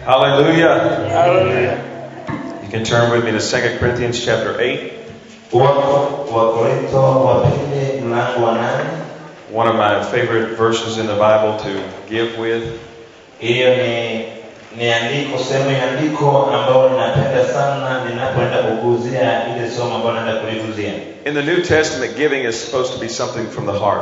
Hallelujah. Hallelujah. You can turn with me to 2 Corinthians chapter 8, Wako Wakorintho wa pili mlango wa nane. one of my favorite verses in the Bible to give with. Hiyo ni ni andiko, sehemu ya andiko ambayo ninapenda sana ninapoenda kuguzia ile somo ambayo naenda kuliguzia. In the New Testament, giving is supposed to be something from the heart.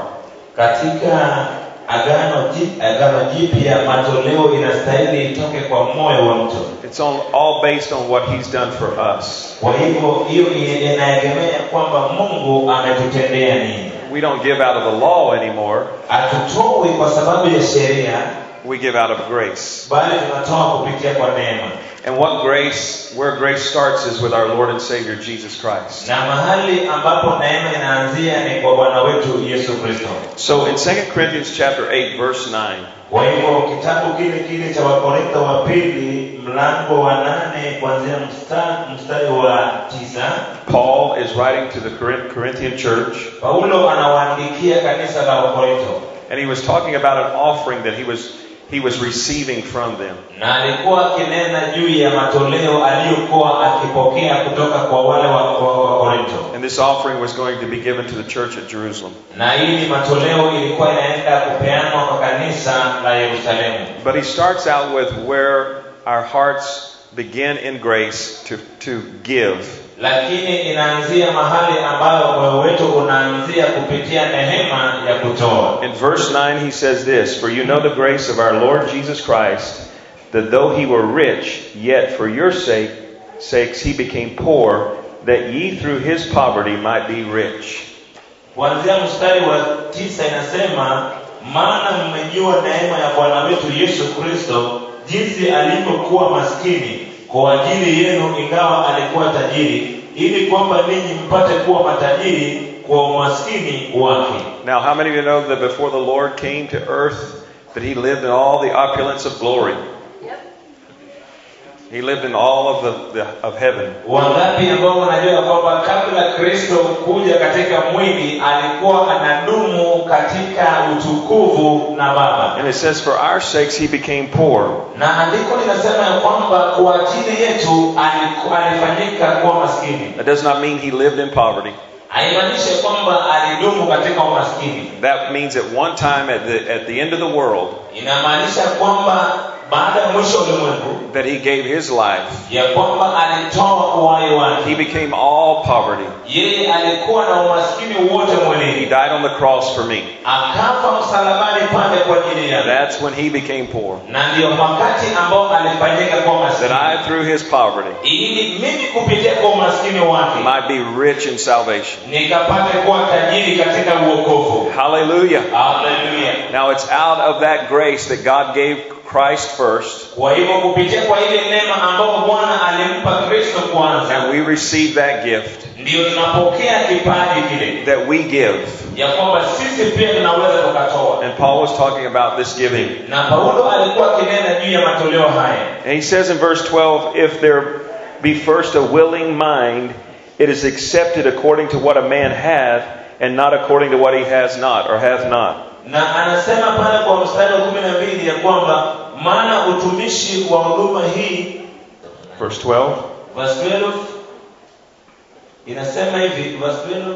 Katika agano ji- agano jipya, matoleo inastahili itoke kwa moyo wa mtu. It's on, all based on what He's done for us. Kwa hivyo hiyo ni- inaegemea kwamba Mungu ametutendea nini. We don't give out of the law anymore, Hatutoi kwa sababu ya sheria, we give out of grace. bali tunatoa kupitia kwa neema. And what grace, where grace starts is with our Lord and Savior Jesus Christ. na mahali ambapo neema inaanzia ni kwa bwana wetu yesu kristo So in 2 Corinthians chapter 8, verse 9, kwa hivyo kitabu kile kile cha wakorintho wa pili mlango wa nane kuanzia mstari, mstari wa tisa Paul is writing to the Corinth- Corinthian church, paulo anawaandikia kanisa la wakorintho and he was talking about an offering that he was he was receiving from them. na alikuwa akinena juu ya matoleo aliyokuwa akipokea kutoka kwa wale wa wa- wakorintho And this offering was going to be given to the church at Jerusalem. na hili matoleo ilikuwa inaenda kupeanwa kwa kanisa la yerusalemu But he starts out with where our hearts begin in grace to, to give. lakini inaanzia mahali ambayo moyo wetu unaanzia kupitia neema ya kutoa In verse 9, he says this For you know the grace of our Lord Jesus Christ, that though he were rich, yet for your sake, sakes he became poor, that ye through his poverty might be rich. kuanzia mstari wa tisa inasema maana mmejua neema ya bwana wetu yesu kristo jinsi alivyokuwa maskini kwa ajili yenu ingawa alikuwa tajiri ili kwamba ninyi mpate kuwa matajiri kwa umaskini wake Now, how many of you know that before the Lord came to earth, that he lived in all the opulence of glory? He lived in all of the, the of heaven. wangapi ambao wanajua kwamba kabla kristo kuja katika mwili alikuwa anadumu katika utukufu na baba And it says, For our sakes he became poor. na andiko linasema ya kwamba kwa ajili yetu aliku- alifanyika kuwa maskini That does not mean he lived in poverty. haimaanishi kwamba alidumu katika umaskini That means at one time at the, at the end of the world, inamaanisha kwamba baada ya mwisho wa ulimwengu that he gave his life. ya kwamba alitoa uhai He wake became all poverty. yeye alikuwa na umaskini wote He mwilini died on the cross for me. akafa msalabani pale kwa ajili yangu That's when he became poor. na ndio wakati ambao alifanyika kuwa That maskini I, through his poverty, ili mimi kupitia kwa umaskini wake might be rich in salvation. nikapate kuwa tajiri katika uokovu Hallelujah. haleluya Now it's out of that grace that God gave Christ first, kwa hivyo kupitia kwa ile neema ambayo bwana alimpa kristo kwanza and we receive that gift ndio tunapokea kipaji kile that we give. ya kwamba sisi pia tunaweza tukatoa And Paul was talking about this giving. na paulo alikuwa akinena juu ya matoleo haya And he says in verse 12, if there be first a willing mind, it is accepted according to what a man hath, and not according to what he has not or hath not. na anasema pale kwa mstari wa kumi na mbili ya kwamba maana utumishi wa huduma hii Verse 12. verse 12 inasema hivi verse 12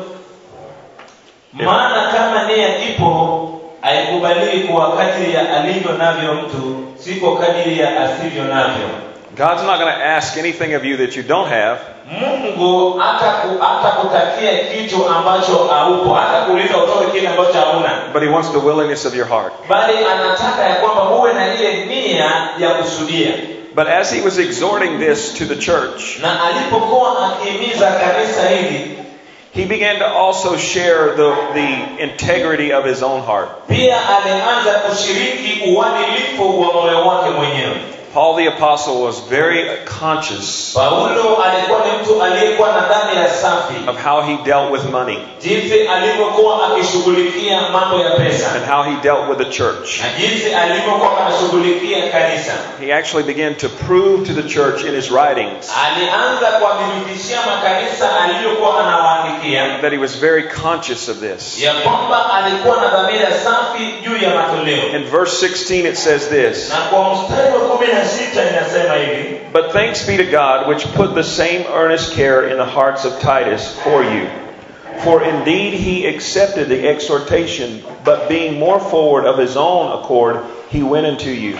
maana kama nia ipo haikubaliwi kwa kadiri ya alivyo navyo mtu si kwa kadiri ya asivyo navyo God's not going to ask anything of you that you don't have. mungu hata hatakutakia kitu ambacho haupo hata kuuliza utoe kile ambacho hauna But he wants the willingness of your heart. bali anataka ya kwamba uwe na ile nia ya kusudia But as he was exhorting this to the church, na alipokuwa akihimiza kanisa hili he began to also share the, the integrity of his own heart. pia alianza kushiriki uadilifu wa moyo wake mwenyewe Paul the Apostle was very conscious paulo alikuwa ni mtu aliyekuwa na dhamira safi of how he dealt with money jinsi alivyokuwa akishughulikia mambo ya pesa and how he dealt with the church. na jinsi alivyokuwa anashughulikia kanisa He actually began to prove to the church in his writings alianza kuwadhibitishia makanisa aliyokuwa anawaandikia that he was very conscious of this. ya kwamba alikuwa na dhamira safi juu ya matoleo In verse 16 it says this na kwa mstari wa kumi na na sita inasema hivi But thanks be to God, which put the same earnest care in the hearts of Titus for you. For indeed he accepted the exhortation, but being more forward of his own accord, he went unto you.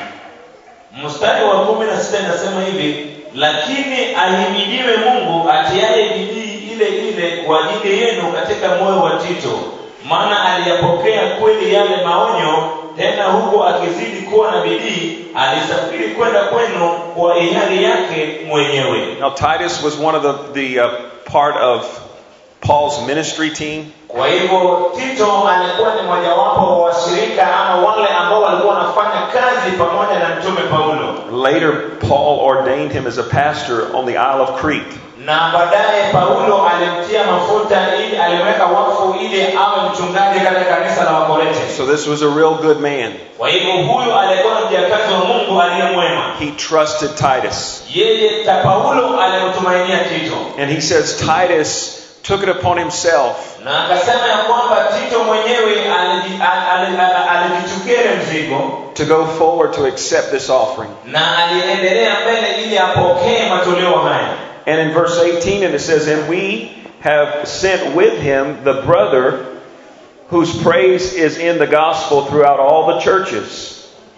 mstari wa kumi na sita inasema hivi lakini ahimidiwe mungu atiaye bidii ile ile kwa ajili yenu katika moyo wa tito maana aliyapokea kweli yale maonyo tena huku akizidi kuwa na bidii alisafiri kwenda kwenu kwa hiari yake mwenyewe Now Titus was one of the, the uh, part of Paul's ministry team. kwa hivyo tito alikuwa ni mojawapo wa washirika ama wale ambao walikuwa wanafanya kazi pamoja na mtume paulo Later, Paul ordained him as a pastor on the Isle of Crete. na baadaye paulo alimtia mafuta ili alimweka wakfu ili awe mchungaji katika kanisa la wakorete So this was a real good man. kwa hivyo huyu alikuwa ni mjakazi wa mungu aliye mwema He trusted Titus. yeye ta paulo alimtumainia tito And he says Titus took it upon himself na akasema ya kwamba tito mwenyewe aliji- al- al- al- alijichukia ile mzigo to go forward to accept this offering. na aliendelea mbele ili apokee matoleo haya And in verse 18, and it says, And we have sent with him the brother whose praise is in the gospel throughout all the churches.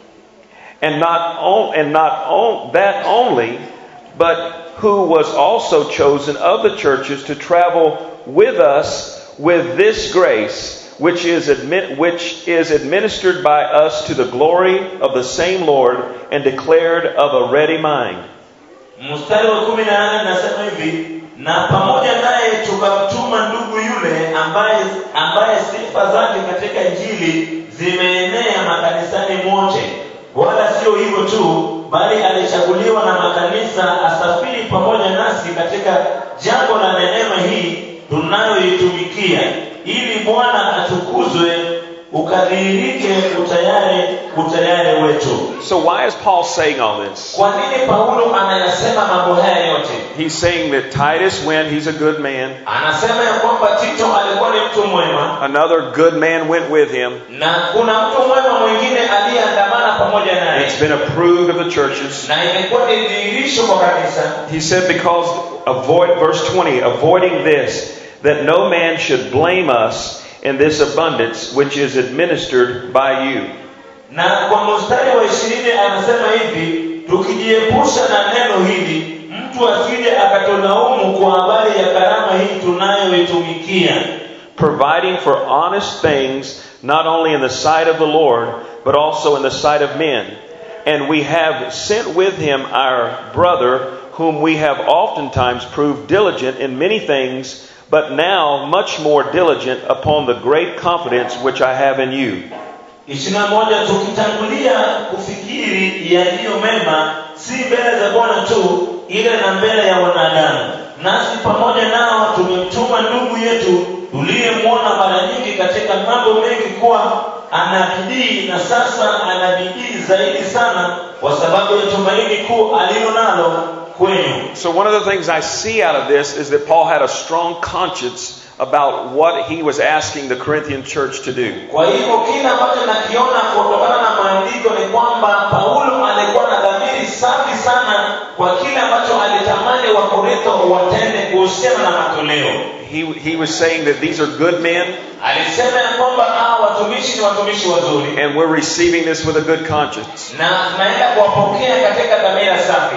And not, on, and not on, that only, but who was also chosen of the churches to travel with us with this grace, which is, admit, which is administered by us to the glory of the same Lord and declared of a ready mind. mstari wa kumi na nane nasema hivi na pamoja naye tukamtuma ndugu yule ambaye ambaye sifa zake katika injili zimeenea makanisani mote wala sio hivyo tu bali alichaguliwa na makanisa asafiri pamoja nasi katika jambo la neema hii tunayoitumikia ili bwana atukuzwe ukadhihirike utayari utayari wetu So why is Paul saying all this? kwa nini paulo anayasema mambo haya yote He's saying that Titus went, he's a good man. anasema ya kwamba tito alikuwa ni mtu mwema Another good man went with him. na kuna mtu mwema mwingine aliyeandamana pamoja naye It's been approved of the churches. na imekuwa ni dhihirisho kwa kanisa He said, because avoid, verse 20, avoiding this, that no man should blame us in this abundance which is administered by you. na kwa mstari wa ishirini anasema hivi tukijiepusha na neno hili mtu asije akatulaumu kwa habari ya karama hii tunayoitumikia providing for honest things, not only in the sight of the Lord, but also in the sight of men. And we have sent with him our brother, whom we have oftentimes proved diligent in many things, but now much more diligent upon the great confidence which I have in you. ishirini na moja tukitangulia kufikiri yaliyo mema si mbele za bwana tu ile na mbele ya wanadamu nasi pamoja nao tumemtuma ndugu yetu tuliyemwona mara nyingi katika mambo mengi kuwa ana bidii na sasa ana bidii zaidi sana kwa sababu ya tumaini kuu alilo nalo kwenu So, one of the things I see out of this is that Paul had a strong conscience about what he was asking the Corinthian church to do. kwa hivyo kile ambacho nakiona kutokana na maandiko ni kwamba paulo alikuwa na dhamiri safi sana kwa kile ambacho alitamani wakorintho watende kuhusiana na matoleo He, he was saying that these are good men, alisema ya kwamba hawa watumishi ni watumishi wazuri and we're receiving this with a good conscience. na tunaenda kuwapokea katika dhamira safi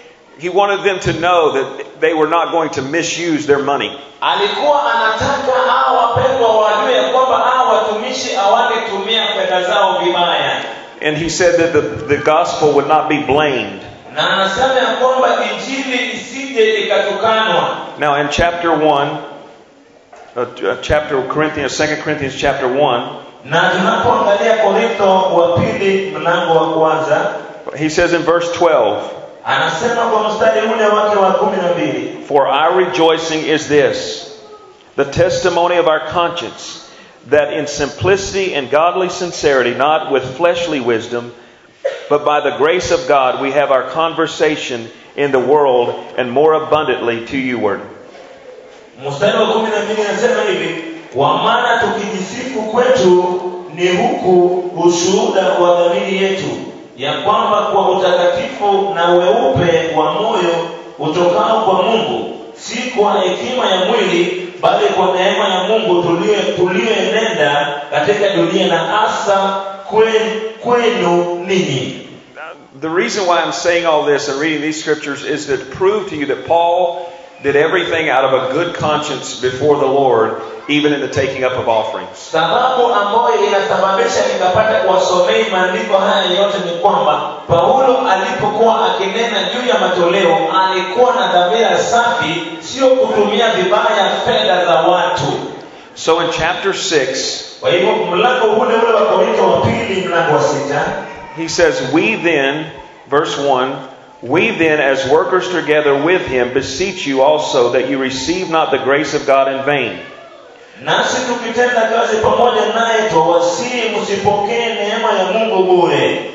He wanted them to know that they were not going to misuse their money. alikuwa anataka hawa wapendwa wajue ya kwamba hawa watumishi hawangetumia fedha zao vibaya And he said that the, the gospel would not be blamed. na anasema ya kwamba injili isije ikatukanwa Now, in chapter 1, uh, uh, chapter Corinthians, 2 Corinthians chapter 1, na tunapoangalia korintho wa pili mlango wa kwanza he says in verse 12, anasema kwa mstari ule wake wa kumi na mbili For our rejoicing is this, the testimony of our conscience, that in simplicity and godly sincerity, not with fleshly wisdom, but by the grace of God, we have our conversation in the world and more abundantly to youward. mstari wa kumi na mbili anasema hivi kwa maana tukijisifu kwetu ni huku ushuhuda wa dhamiri yetu ya kwamba kwa utakatifu na weupe wa moyo utokao kwa mungu si kwa hekima ya mwili bali kwa neema ya mungu tulio- tuliyoenenda katika dunia na hasa kwen- kwenu ninyi The reason why I'm saying all this and reading these scriptures is to prove to you that Paul did everything out of a good conscience before the Lord, even in the taking up of offerings. sababu ambayo inasababisha nikapata kuwasomei maandiko haya yote ni kwamba paulo alipokuwa akinena juu ya matoleo alikuwa na dhamira safi sio kutumia vibaya fedha za watu So in chapter 6, kwa hivyo mlango ule ule wa korinto wa pili mlango wa sita he says, We then, verse 1, we then, as workers together with him, beseech you also that you receive not the grace of God in vain. nasi tukitenda kazi pamoja naye twawasihi msipokee neema ya mungu bure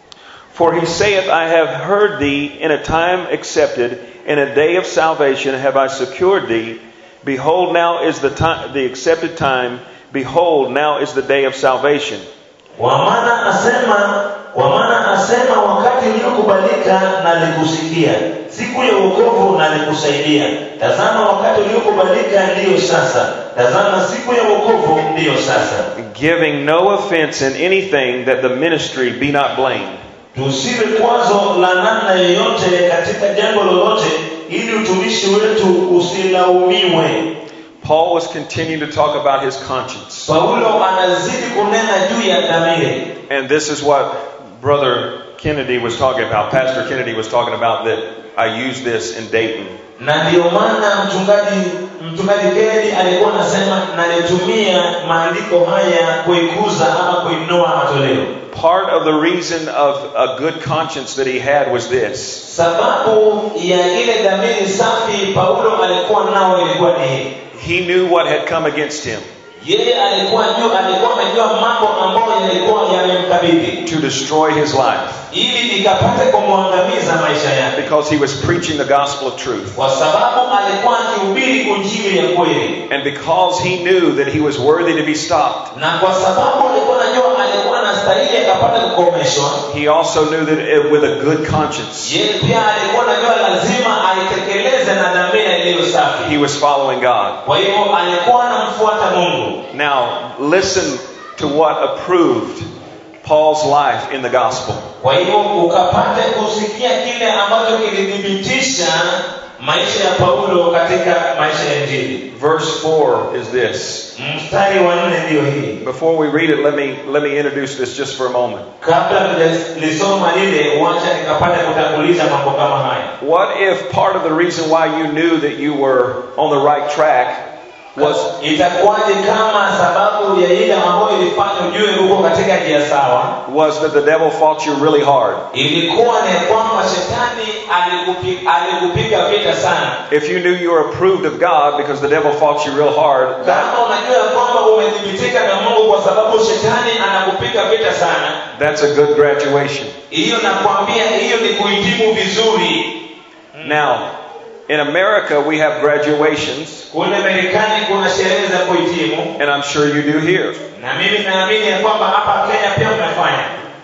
For he saith, I have heard thee in a time accepted, in a day of salvation have I secured thee. Behold, now is the time, the accepted time. Behold, now is the day of salvation. kwa maana asema kwa maana asema wakati uliokubalika nalikusikia siku ya uokovu nalikusaidia tazama wakati uliokubalika ndiyo sasa tazama siku ya uokovu ndiyo sasa Giving no offense in anything that the ministry be not blamed. tusiwe kwazo la namna yoyote katika jambo lolote ili utumishi wetu usilaumiwe Paul was continuing to talk about his conscience. paulo anazidi kunena juu ya dhamiri And this is what Brother Kennedy was talking about. Pastor Kennedy was talking about that I used this in Dayton. na ndiyo maana mchungaji mchungaji Kennedy alikuwa anasema nalitumia maandiko haya kuikuza ama kuinua matoleo Part of the reason of a good conscience that he had was this. sababu ya ile dhamiri safi paulo alikuwa nao ilikuwa ni hii He knew what had come against him yeye alikuwa juu alikuwa amejua mambo ambayo yalikuwa yamemkabidhi to destroy his life ili ikapate kumwangamiza maisha yake because he was preaching the gospel of truth. kwa sababu alikuwa akihubiri injili ya kweli And because he knew that he was worthy to be stopped, na kwa sababu alikuwa anajua alikuwa anastahili akapata kukomeshwa he also knew that it, with a good conscience, yeye pia alikuwa anajua lazima aitekeleze na dhamira iliyo safi he was following God. kwa hivyo alikuwa anamfuata mungu Now, listen to what approved Paul's life in the gospel. kwa hivyo ukapate kusikia kile ambacho kilithibitisha maisha ya paulo katika maisha ya injili Verse 4 is this. mstari wa nne ndiyo hii Before we read it, let me, let me introduce this just for a moment. kabla lisoma lile wacha nikapata kutanguliza mambo kama haya What if part of the reason why you knew that you were on the right track was itakuwaje kama sababu ya ile ambayo ilifanya ujue huko katika njia sawa was that the devil fought you really hard? ilikuwa ni kwamba shetani alikupi- alikupiga vita sana If you knew you were approved of God because the devil fought you real hard, that, kama unajua ya kwamba umethibitika na mungu kwa sababu shetani anakupiga vita sana that's a good graduation. hiyo nakwambia hiyo ni kuhitimu vizuri Now, in America, we have graduations, kule marekani kuna sherehe za kuhitimu and I'm sure you do here. na mimi naamini ya kwamba hapa kenya pia mnafanya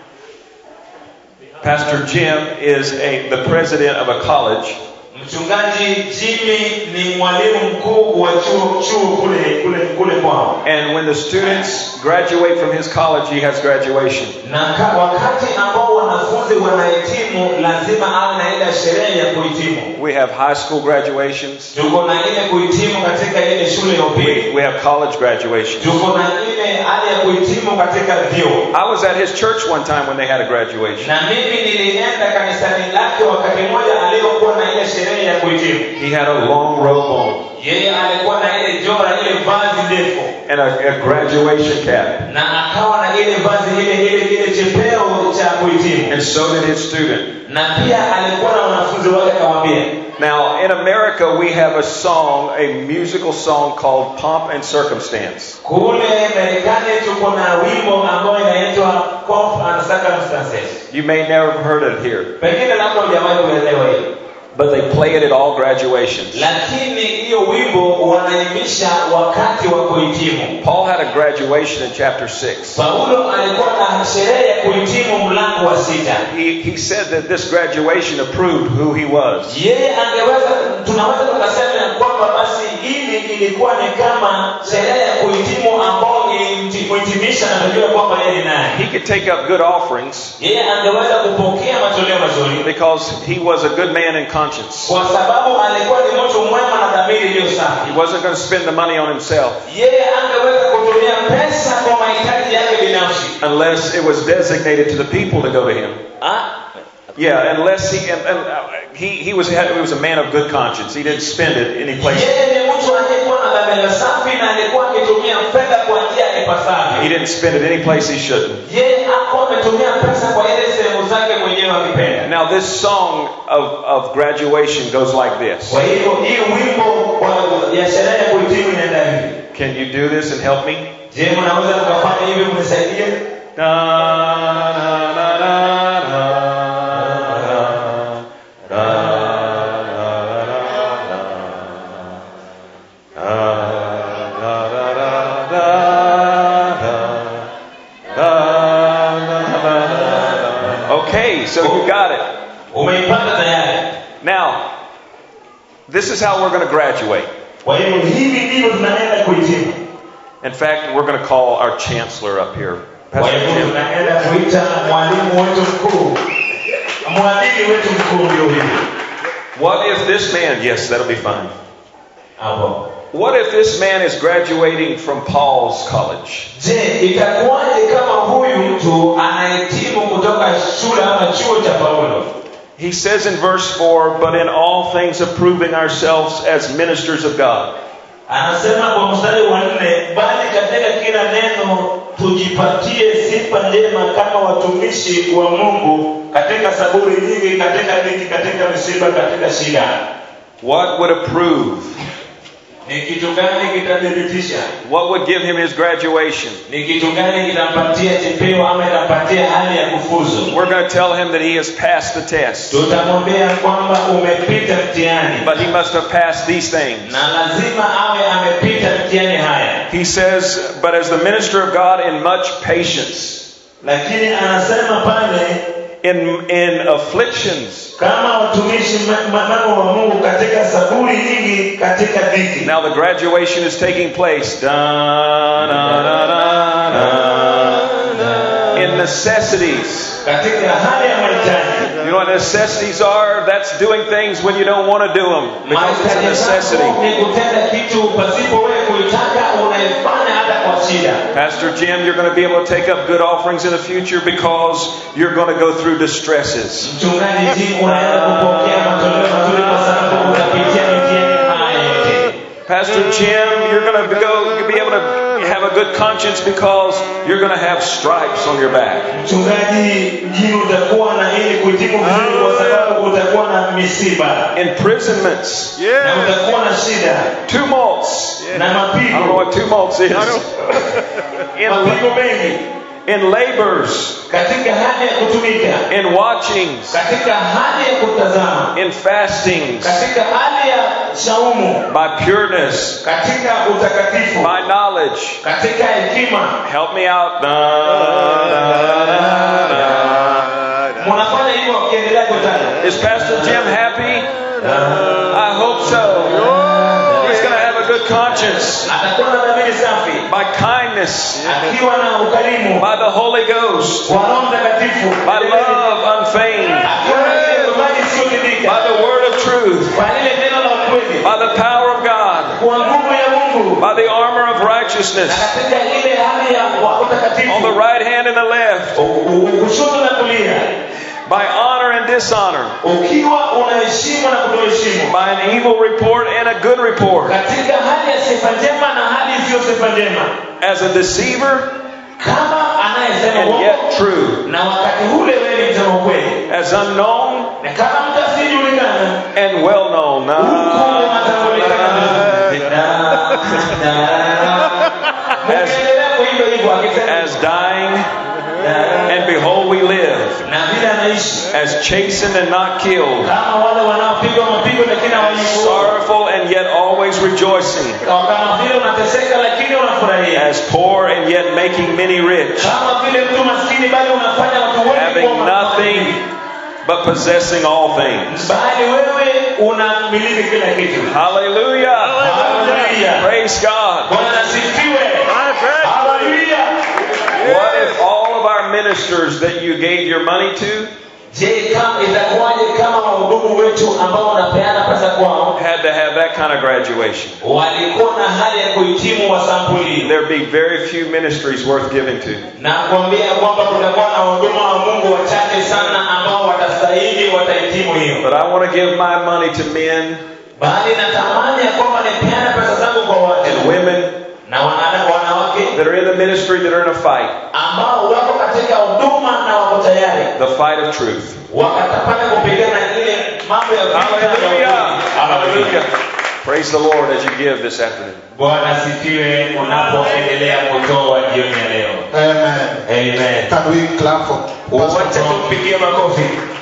Pastor Jim is a, the president of a college, mchungaji jimmy ni mwalimu mkuu wa chuo chuo kule kule kule kwao and when the students graduate from his college, he has graduation. na ka, wakati ambao wanafunzi wanahitimu lazima awe na ile sherehe ya kuhitimu We have high school graduations, tuko na ile kuhitimu katika ile shule ya upili we have college graduations. tuko na ile hali ya kuhitimu katika vyuo I was at his church one time when they had a graduation. na mimi nilienda kanisani lake wakati mmoja aliyokuwa na ile sherehe ya kuhitimu He had a long robe on yeye alikuwa na ile jora ile vazi ndefu and a, a graduation cap, na akawa na ile vazi ile ile ile chepeo cha kuhitimu and so did his student. na pia alikuwa na wanafunzi wake akamwambia Now, in America, we have a song, a musical song called Pomp and Circumstance. kule marekani tuko na wimbo ambao inaitwa Pomp and circumstances You may never have heard it here. pengine labda hujawahi kuelewa hiyo but they play it at all graduations. lakini hiyo wimbo wanaimisha wakati wa kuhitimu Paul had a graduation in chapter 6. paulo alikuwa na sherehe ya kuhitimu mlango wa sita He, he said that this graduation approved who he was. yeye angeweza tunaweza tukasema ya kwamba basi hili ilikuwa ni kama sherehe ya kuhitimu ambao ilimhitimisha na kujua kwamba yeye ni nani He could take up good offerings yeye angeweza kupokea matoleo mazuri because he was a good man in conscience. kwa sababu alikuwa ni mtu mwema na dhamiri iliyo safi He wasn't going to spend the money on himself yeye angeweza kutumia pesa kwa mahitaji yake binafsi unless it was designated to the people to go to him. Ah, Yeah, unless he and, and uh, he he was he was a man of good conscience. He didn't spend it any place. yeye ni mtu aliyekuwa na dhamira safi na alikuwa akitumia fedha kwa njia He ipasavyo didn't spend it any place he shouldn't. yeye hakuwa ametumia pesa kwa ile sehemu zake mwenyewe akipenda Now this song of, of graduation goes like this. kwa hiyo hii wimbo wa- ya sherehe ya kuhitimu inaenda hivi Can you do this and help me? je mnaweza mkafanya hivi mnisaidie Da, da, da, da, da, da, da, da, da, da, da, da. Okay, so you got it. umeipata tayari Now, this is how we're going to graduate. kwa hiyo hivi ndivyo tunaenda kuhitimu In fact, we're going to call our chancellor up here. kwa Pastor hivyo Jim. tunaenda kuita mwalimu wetu mkuu mwadili wetu mkuu ndio hivi What if this man, yes, that'll be fine. hapo What if this man is graduating from Paul's college? je itakuwaje kama huyu mtu anahitimu kutoka shule ama chuo cha paulo He says in verse 4, but in all things approving ourselves as ministers of God. anasema kwa mstari wa nne bali katika kila neno tujipatie sifa njema kama watumishi wa mungu katika saburi nyingi katika dhiki katika misiba katika shida What would approve? ni kitu gani kitathibitisha What would give him his graduation? ni kitu gani kitampatia chepeo ama itampatia hali ya kufuzu We're going to tell him that he has passed the test. tutamwambia kwamba umepita mtihani But he must have passed these things. na lazima awe amepita mtihani haya He says, but as the minister of God in much patience, lakini anasema pale in, in afflictions. kama watumishi ma- manamo wa mungu katika saburi nyingi katika dhiki Now the graduation is taking place. Da, da, da, da, da. In necessities. katika hali ya mahitaji You know what necessities are? That's doing things when you don't want to do them because it's a mahitaji necessity. zako ni kutenda kitu pasipo wewe kuitaka unaifanya hata kwa shida Pastor Jim, you're going to be able to take up good offerings in the future because you're going to go through distresses. mchungaji ji unaenda kupokea matoleo mazuri kwa sababu utapitia mitihani haya yote Pastor Jim, you're going to go be able to have a good conscience because you're going to have stripes on your back. mchungaji mjini utakuwa na ili kuhitimu vizuri kwa sababu utakuwa na misiba Imprisonments, na utakuwa na shida tumults. na I don't know mapigo what tumults is. In, mapigo mengi in labors, katika hali ya kutumika in watchings, katika hali ya kutazama in fastings, katika hali ya shaumu by pureness, katika utakatifu by knowledge. katika hekima Help me out. Da, da, da, da. mnafanya hivyo wakiendelea kutaja Is Pastor Jim happy? I hope so. He's going to have a good conscience atakuwa na dhamiri safi by kindness, akiwa na ukarimu by the Holy Ghost, kwa roho mtakatifu by love unfeigned, akiwa na ile imani isiyotibika by the word of truth, kwa lile neno la ukweli by the power of God, kwa nguvu ya mungu by the armor of na righteousness, katika ile hali ya wa- on the utakatifu right hand and the left, U- u- kushoto na kulia by honor and dishonor, ukiwa unaheshimu na kutoheshimu by an evil report and a good report, katika hali ya sifa njema na hali isiyo sifa njema as a deceiver kama anayesema and uongo yet true, na wakati ule wewe ni msema ukweli as unknown na kama mtu asiyejulikana and well known. huku unatambulikana vizuri. Mkiendelea kuimba hivyo akisema As dying, and behold, we live. na vile anaishi As chastened and not killed. kama wale wanao mapigo mapigo lakini hawenye nguvu sorrowful and yet always rejoicing, kama vile unateseka lakini unafurahia as poor and yet making many rich, kama vile mtu maskini bali unafanya watu wengi having kuwa nothing maskini. but possessing all things. bali wewe unamiliki kila kitu Hallelujah! Hallelujah. Praise God. bwana asifiwe haleluya What if all of our ministers that you gave your money to je kama itakuwaje kama wahudumu wetu ambao wanapeana pesa kwao had to have that kind of graduation? walikuwa na hali ya kuhitimu wa sampuli hiyo There'd be very few ministries worth giving to. na kuambia kwamba kutakuwa na wahuduma wa mungu wachache sana ambao watastahili watahitimu hiyo But I want to give my money to men bali natamani ya kwamba nipeane pesa zangu kwa watu and women na wana- wanawake that are in the ministry that are in a fight, ambao wako katika huduma na wako tayari the fight of truth. wakatapata kupigana ile mambo ya vita na Hallelujah! ukweli. Hallelujah! Praise the Lord as you give this afternoon. bwana sifiwe unapoendelea kutoa jioni ya leo Amen. amen Can we clap for Pastor wacha Tom? tumpigie makofi